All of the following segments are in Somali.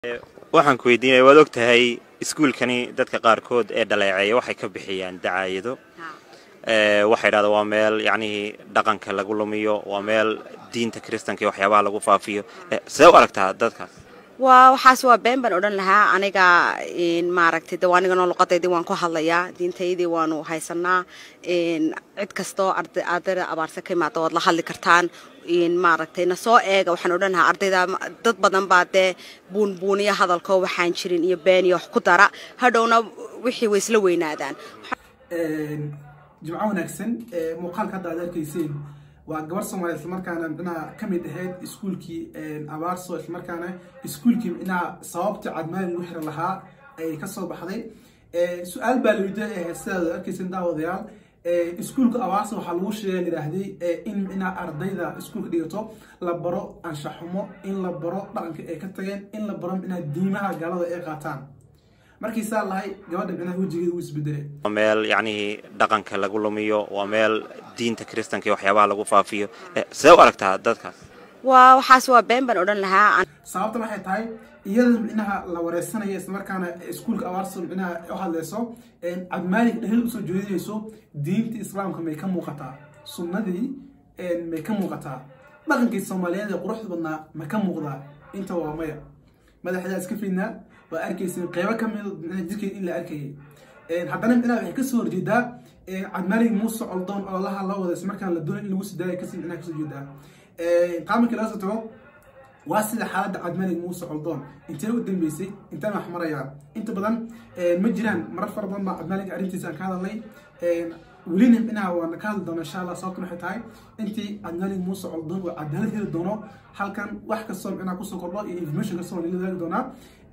waxaan ku weydiinaya waad og tahay iskuulkani dadka qaarkood ee dhaleeceeya waxay ka bixiyaan dacaayado waxay dhahdaan waa meel yacnihii dhaqanka lagu lumiyo waa meel diinta kiristanka iyo waxyaabaha lagu faafiyo see u aragtaa dadkaas waa waxaas waa been baan odhan lahaa aniga maaragtay de aniganoo luqadaydii waan ku hadlayaa diintaydii waanu haysanaa cid kastoo ardayda abaarsa ka imaada waad la hadli kartaan maaragtay na soo eega waxaan odhan lahaa ardayda dad badan baa dee buunbuuniya hadalkoo waxaan jirin iyo been iyo wax ku dara hadhowna wixii way isla weynaadaan jimco wanaagsan muuqaalka hadda aad arkayseen waa gabar soomaaliya islamarkaana micnaha ka mid ahayd iskuulkii abaarso islamarkaana iskuulkii micnaha sababta cadmaali lagu xiran lahaa ay ka soo baxday su-aal baa la weydiiyay ahayd sidaad arkaysan daawadayaal iskuulka abaarso waxaa lagu sheegay yidhaahday in micnaha ardayda iskuulka dhigato la baro anshaxumo in la baro dhaqanka ay ka tageen in la baro micnaha diimaha gaalada ay qaataan markiisaa lahay gabadha micnaha wejigeeda uu isbedelay waa meel yacnihii dhaqanka lagu lumiyo waa meel diinta kiristanka iyo waxyaabaha lagu faafiyo see u aragtaa dadkaas waa waxaas waa been baan odhan lahaa sababta waxay tahay iyada micnaha la wareysanaya islamarkaana iskuulka abaarso micnaha u hadleyso cabdimaalig dhehel usoo jeedinayso diinta islaamka may ka muuqataa sunnadii may ka muuqataa dhaqankii soomaaliyeed ee quruxda badnaa ma ka muuqdaa inta waa maya madaxdaa iska fidnaa waa arkaysa qeybo ka mid jirkeed in la arkayay haddana micnaha waxay kasoo horjeedaa cabdimaalig muuse coldoon oo laha la wada ismarkaan la doonay in lagu sidaaya kasi micnaha kasoo jeedaa qaamarkii laga soo tago waa sida xaaladda cabdimaalig muuse coldoon intee u dambeysay intaan wax marayaan inta badan ma jiraan marar fara badan baa cabdimaalig arrintiisa aan ka hadalnay welina micnaha waan ka hadli doona insha allah sababtan waxay tahay intii cabdimaalig muuse coldoon uu cadaalad heli doono halkan wax kastoo micnaha kusoo kordho iyo information kastoo nala wadaagi doonaa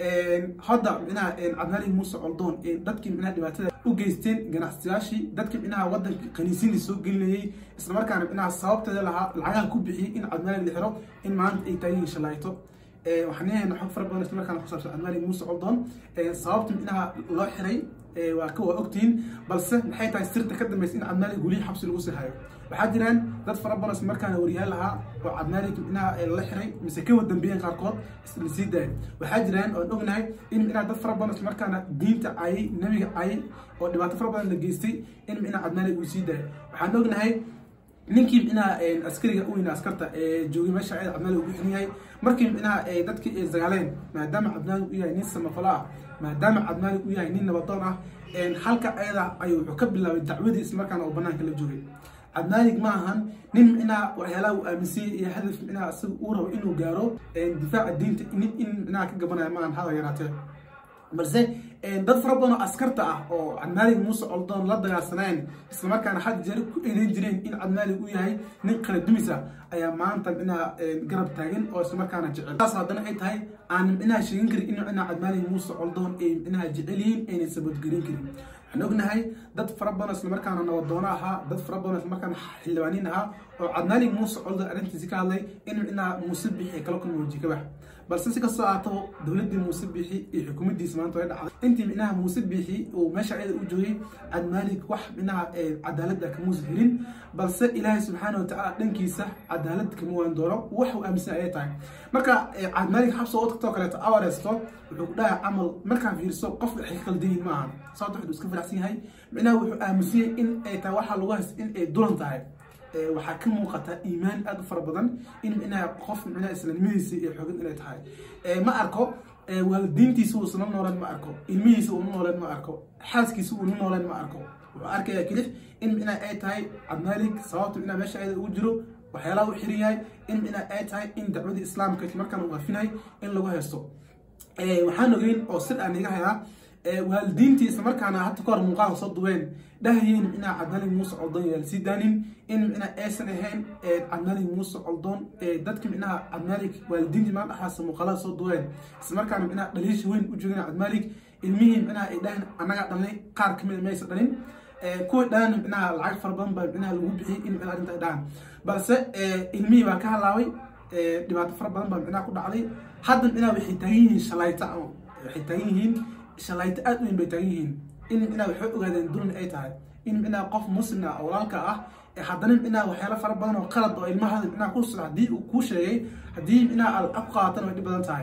hadda micnaha cabdimaalig muuse coldoon dadkii micnaha dhibaatada u geysteen ganacsatayaashii dadkii micnaha waddanka kaniisiinii soo gelinayay islamarkaana micnaha sababteeda lahaa lacagaha ku bixiyey in cabdimaalig la xiro in maanta ay taagan shalayto waxaan leeyahay xog fara badan islamarkaana ku saabsan cabdimaalig muuse coldoon sababta micnaha loo xiray waa ka waa ogtihiin balse maxay tahay sirta ka dambaysa in cabdimaalig weli xabsi lagu sii hayo waxaa jiraan dad fara badan islamarkaana waryaal ahaa oo cabdimaalig micnaha la xiray mise ka wadambeeyeen qaarkood la sii daayay waxaa jiraan oon ognahay in micnaha dad fara badan islamarkaana diinta cayay nabiga cayay oo dhibaato fara badan la geystay in micnaha cabdimaalig uu sii daayay waxaan ognahay ninkii micnaha askariga u weyna askarta ee joogay meesha ayada cabdimaalig ugu xiran yahay markii micnaha dadkii ay sagaaleen maadaama cabdimaalig u yahay nin samafalo ah maadaama cabdimaalig u yahay nin nabadoon ah halka ayada ayuu wuxuu ka bilaabay dacwadii islamarkaana oo banaanka la joogay cabdimaalig ma ahan nin micnaha waxyaalaha uu aaminsanyay iyo hadaf micnaha isaga uu rabo inuu gaaro difaaca diinta in micnaha ka gabanaya maahan hada yaraatee balse dad fara badan oo askarta ah oo cabdimaalig muuse coldoon la dagaalsaneen islamarkaana had jeer ku eedeyn jireen in cabdimaalig uu yahay nin kala dumisa ayaa maanta micnaha garab taagan oo islamarkaana jecel taas haddana ay tahay aan micnaha sheegin karin in micnaha cabdimaalig muuse coldoon ay micnaha jecel yihiin aynan sabadgelin karin waxaan ognahay dad fara badan islamarkaana nabadoono ahaa dad fara badan islamarkaana xildhibaaniin ahaa oo cabdimaalig muuse coldoon arrintiisi ka hadlay in micnaha muuse bixi kala kulma waji kabax balse si kastoo aatabo dowladdii muuse biixi iyo xukuumaddiisa maanta way dhacday intii micnaha muuse biixi uu meesha ayada u joogay cabdimaalig wax micnaha cadaaladda kamuusa helin balse ilaahay subxaana watacaala dhankiisa cadaalad kama waan doono wax uu aaminsan ayay tahay marka cabdimaalig xabso oo tagtoo kaleeto awareesto wuxuu ku dhahay camal markaan fiirso qof waxay ka qaldayihin ma ahan sababta wuxuu iska faraxsan yahay micnaha wuxuu aaminsan yahay in ay tahay waxaa lagu haysta in ay dulan tahay waxaa ka muuqata iimaan aada u fara badan in micnaha qof micnaha islaamnimadiisa iyo xoogin inay tahay ma arko waalidiintiisa uusana nooleen ma arko ilmihiisa uuna nooleen ma arko xaaskiisa uuna nooleen ma arko wuxuu arkaya kelix in micnaha ay tahay cabdimaalig sababta micnaha meesha ayada ugu jiro waxyaalaha u xiran yahay in micnaha ay tahay in dacwadii islaamka markaan uu afinahay in lagu haysto waxaan ogeyn oo sir aan iga hayaa waalidiintii islamarkaana hadda ka hor muuqaalka soo duween dhahayeen micnaha cabdimaalig muuse coldoon yaa lasii daanin in micnaha aysan ahayn cabdimaalig muuse coldoon dadka micnaha cabdimaalig waalidiintii maa dhaxaasa muuqaalada soo duween islamarkaana micnaha dhaliisha weyn u joogeen cabdimaalig ilmihii micnaha ay dhahan annagaa dhalnay qaar ka mid maysa dhalin kuwii dhahan micnaha lacag fara badan baa micnaha lagu bixiyey in micnaha arrinta ay dhahan balse ilmihii baa ka halaabay dhibaato fara badan baa micnaha ku dhacday hadda micnaha waxay taagan yihiin shalayta waxay taagan yihiin shalayto aad u weyn bay taagan yihiin in micnaha waxay ogaadeen dulan ay tahay in micnaha qof muslim ah walaalka ah haddana micnaha waxyaalo fara badan oo qalad oo ilmahada micnaha ku socda haddii uu kuu sheegay haddii micnaha aad ku qaadatan way dhib badan tahay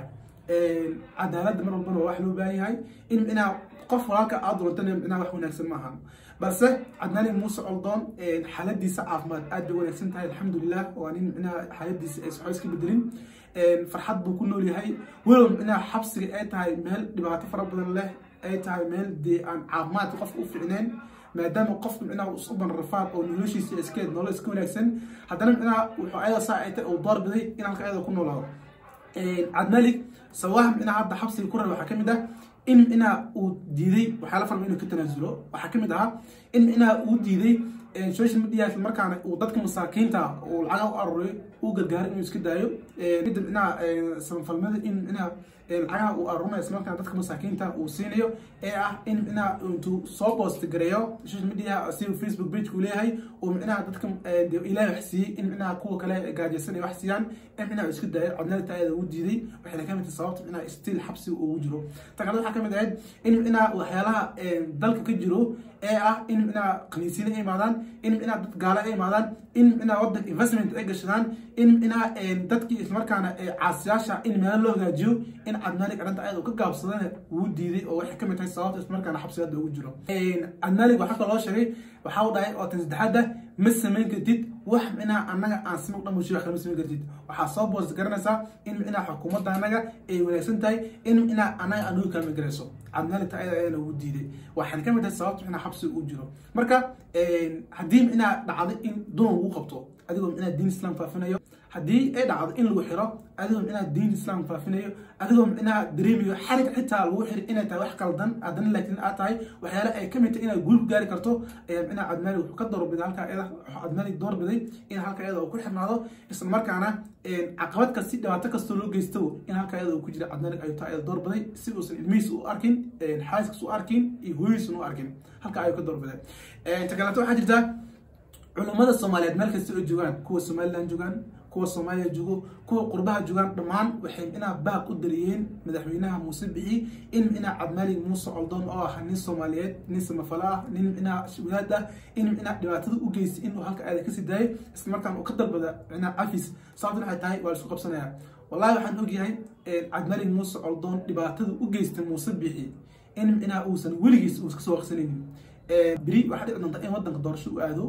cadaaladda mar walbana waa wax loo baahan yahay in micnaha qof walaalka aad doontana micnaha wax wanaagsan maaha balse cadnaani muuse coldoon xaaladiisa caafimaad aad bay wanaagsan tahay alxamdulilah waa nin micnaha xaaladiisa aysan waxba iska bedelin farxad buu ku nool yahay walow micnaha xabsiga ay tahay meel dhibaato fara badan leh ay tahay meel dee aan caafimaadka qofka u ficneen maadaama qofka micnaha uu suban rafaad oo noloshiisa iskeed nolol iska wanaagsan haddana micnaha wuxuu ayada saa ay tahay uu doorbiday in halka ayada ku noolaado cabdimalik sawaha micnaha hadda xabsiga ku raba waxaa ka mid ah in micnaha uu diiday waxyaala farba inuu ka tanaasulo waxaa ka mid ahaa in micnaha uu diiday social media isla markaana uu dadka masaakiinta uu lacaga u aruray uu gargaaro inuu iska daayo kadib micnaha samafalmada in micnaha lacagaha uu arurinaya isla markaana dadka masaakiinta uu siinayo ee ah in micnaha intuu soo post gareeyo social media si facebook page uu leeyahay uu micnaha dadka ilaahay wax siiyey in micnaha kuwa kale gaajaysan ay wax siiyaan in micnaha iska daayo cadnaalta ayada uu diiday waxayna ka mid tahay sababta micnaha still xabsiga ugu jiro tan kale waxaa ka mid ahayd in micnaha waxyaalaha dalka ka jiro ee ah in micnaha kaniisiyada ay imaadaan in micnaha dad gaala ay imaadaan in micnaha waddanka investment ay gashadaan in micnaha dadkii islamarkaana caasiyaasha in meelo loo hagaajiyo in cadnaalig arrinta ayada uu ka gaabsadana wuu diiday oo waxay ka mid tahay sababta islamarkaana xabsiga hadda ugu jiro cadnaalig waxaa kaloo sheegay waxaa u dhahay oo tan saddexaadda ma samayn kartid wax micnaha annaga aan sima dhan bulshada wax lama samayn kartid waxaa soo boos garanaysaa in micnaha xukuumadda annaga ay wanaagsan tahay in micnaha annaga anugu kaalma garayso cadnaalita ayada ayana ugu diiday waxaana ka mid tahay sababta micnaha xabsiga uu jiro marka haddii micnaha dhacday in dunan lagu qabto adigoo micnaha diin islam faafinayo haddii ay dhacdo in lagu xiro adigoo micnaha diin islam faafinayo adigoo micnaha dareemayo xarig xitaa lagu xiri inay tahay wax qaldan haddana laakiin aad tahay waxyaale ay ka mid tahay inaad guul ku gaari karto ayaa micnaha cadmaali wuxuu ka doorbiday halkaa iyada cadmaali doorbiday in halkaa iyada uu ku xirnaado isla markaana caqabad kasti dhibaato kastoo loo geysto in halkaa iyada uu ku jira cadmaali ayuu taa iyada doorbiday si uusan ilmihiis u arkin xaaskiis u arkin iyo hooyiisan u arkin halkaa ayuu ka doorbiday inta kaleeto waxaa jirtaa culummada soomaaliyeed meel kasta oo joogaan kuwa somaliland joogaan kuwa soomaaliya joogo kuwa qurbaha joogaan dhammaan waxay micnaha baaq u dariyeen madaxweynaha muuse bixi in micnaha cabdimaalig muuse coldoon oo ah nin soomaaliyeed nin samafalo ah nin micnaha wadaad ah in micnaha dhibaatada u geystay inuu halka aada kasii daayay isla markaan uu ka dalbada micnaha cafis sababtan waxay tahay waa laisku qabsanaya wallahi waxaan ogyahay cabdimaalig muuse coldoon dhibaatada u geystay muuse bixi in micnaha uusan weligiis uuska soo waqsanaynin beri waxaa dhici doonta in waddanka doorasho u aado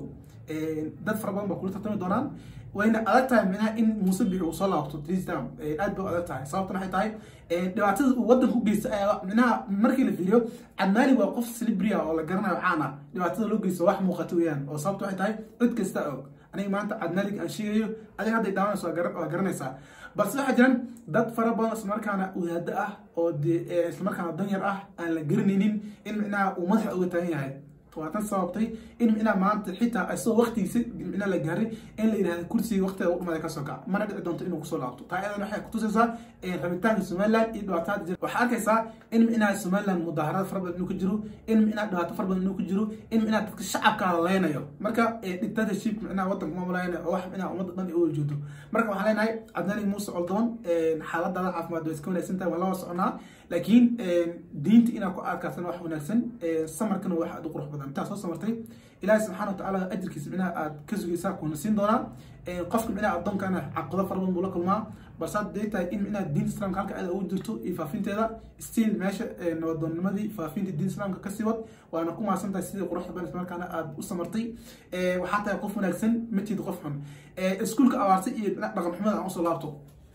dad fara badan baa kula tartami doonaan wayna adag tahay micnaha in muuse bixi uu soo laabto tristam aad bay u adag tahay sababtan waxay tahay dhibaatada uu waddanka u geysta ayaa micnaha markii la fiiriyo cadmaali waa qof celebria oo la garanayo caana dhibaatada loo geysto wax muuqata weeyaan oo sababta waxay tahay cid kasta og aniga maanta cadmaalig aan sheegayo adiga hadday daawanayso waa garanaysaa balse waxaa jiraan dad fara badan islamarkaana wadaado ah oo dee islamarkaana danyar ah aan la garanaynin in micnaha uu madaxa uga taagan yahay waatan sababtay in micnaha maanta xitaa isagoo waqtigiisa micnaha la gaaray in la yidhahda kursiga waqtiga u dhumada kasoo kaca mana dhici doonto inuu kusoo laabto taa iyadan waxay kutusaysaa rabitaanka somaliland iyo dhibaatada jira waxaa arkaysaa in micnaha somaliland mudaaharaad fara badan inuu ka jiro in micnaha dhibaato fara badan inuu ka jiro in micnaha dadka shacabka la leynayo marka dictatorship micnaha waddanka maamulaayana oo wax micnaha ummadda dhan ay u wajoodo marka waxaan leenahay cabdinalig muuse coldoon xaaladaada caafimaad waa iska wanaagsan tahay waa la wada soconaa laakiin diinta inaad ku aadkaasana wax wanaagsan samarkana wax aad u qurux badan intaa soo samartay ilaahi subxaana watacaala ajirkiisa micnaha aad ka sugaysaa kuna siin doonaa qofka micnaha addoonkana caqabado fara badan buu la kulmaa balse hadday tahay in micnaha diinta islaamka halka aad ugu jirto iyo faafinteeda stiil meesha nabadoonnimadii faafinta diinta islaamka ka sii wad waana ku maasan tahay sidii quruxda badan islamarkaana aad u samartay waxaa tahay qof wanaagsan ma jeed qof xun iskuulka abaarsa iyo dhaqan xumada aan usoo laabto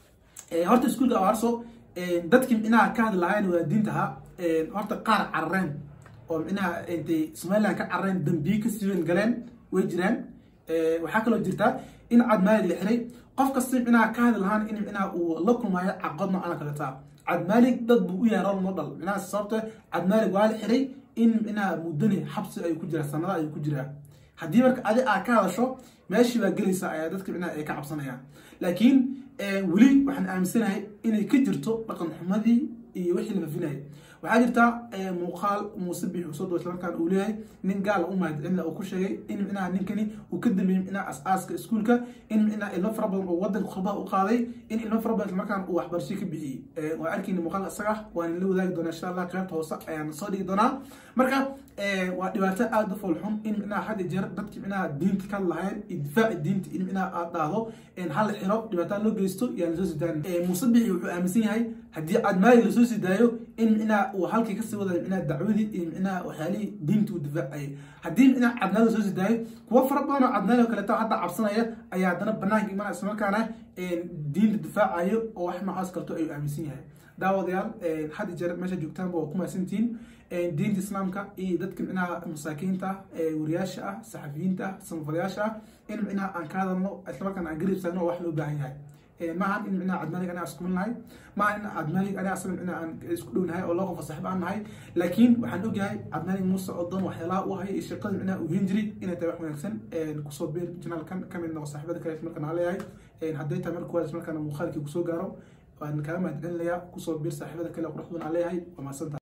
horta iskuulka abaarso dadkii micnaha ka hadli lahayn waa diintaha horta qaar carareen oo micnaha intay somaliland ka carareen dambiye ka siiwen galeen way jiraan waxaa kaloo jirta in cadmaalig la xiray qof kasta micnaha ka hadli lahaan in micnaha uu la kulmaayo caqabad noocana kaletaa cadmaalig dad buu u yahay rol model micnaha sababta cadmaalig waa la xiray in micnaha muddani xabsi ayuu ku jiraa sanada ayuu ku jiraa haddii marka adi aad ka hadasho meeshii baa gelaysa ayaa dadka micnaha ay ka cabsanayaan laakiin weli waxaan aaminsanahay inay ka jirto dhaqan xumadii iyo wixii la fafinayay waxaa jirta muuqaal muuse bix usoo doo islamarkaan uu leeyahay nin gaal u mahadcelina uu ku sheegay in micnaha ninkani uu ka dambeeyey micnaha as-aaska iskuulka in micnaha ilmo fara badan oo wadanka khurbaha u qaaday in ilmo fara badan islamarkaan uu waxbarasho ka bixiyey waa arkayna muuqaalka isaga waan la wadaagi doonaa insha allah qaybta hoose ayaan soo dhigi doonaa marka waa dhibaato aada u foolxun in micnaha had jeer dadki micnaha diinta ka lahayn iyo difaaci diinta in micnaha aad dhahdo hal xiro dhibaataan loo geysto yaan lasoo sidaan muuse bixi wuxuu aaminsan yahay haddii cadmaali lasoo sidaayo in micnaha uu halkii kasii wadayo micnaha dacwadii iyo micnaha waxyaalihii diinta uu difaacayay haddii micnaha cadmaali lasoo sidaayo kuwo fara badan oo cadmaali oo kaleeto hadda cabsanaya ayaa haddana banaanka imanaya islamarkaana diinta difaacayo oo wax noocaas kalto ayuu aaminsan yahay daawadayaal had jeer meesha joogtaanba waa ku mahadsantihiin diinta islaamka iyo dadka micnaha masaakiinta wariyaasha ah saxafiyiinta ah samafalayaasha ah in micnaha aan ka hadalno islamarkaana aan garib taagno oo wax loo baahan yahay maahan in micnaha cadmaalig aniga isku min nahay maahan in cadmaalig aniga asaga micnaha aan isku dhow nahay oo loo qofa saaxiib aan nahay laakiin waxaan ogyahay cadmaalig muuse odon waxyaalaha u haya iyo shaqada micnaha uu hin jiray inay tahay wax wanaagsan kusoo beer janaalkan ka mid noqo saaxiibada kale markaan aan leeyahay hadday tahay marka kuwaas markaana muuqaalkii kusoo gaaro waan kaaga mahadcelinayaa kusoo biir saaxiibada kale quruxdun aan leeyahay waa mahadsantahay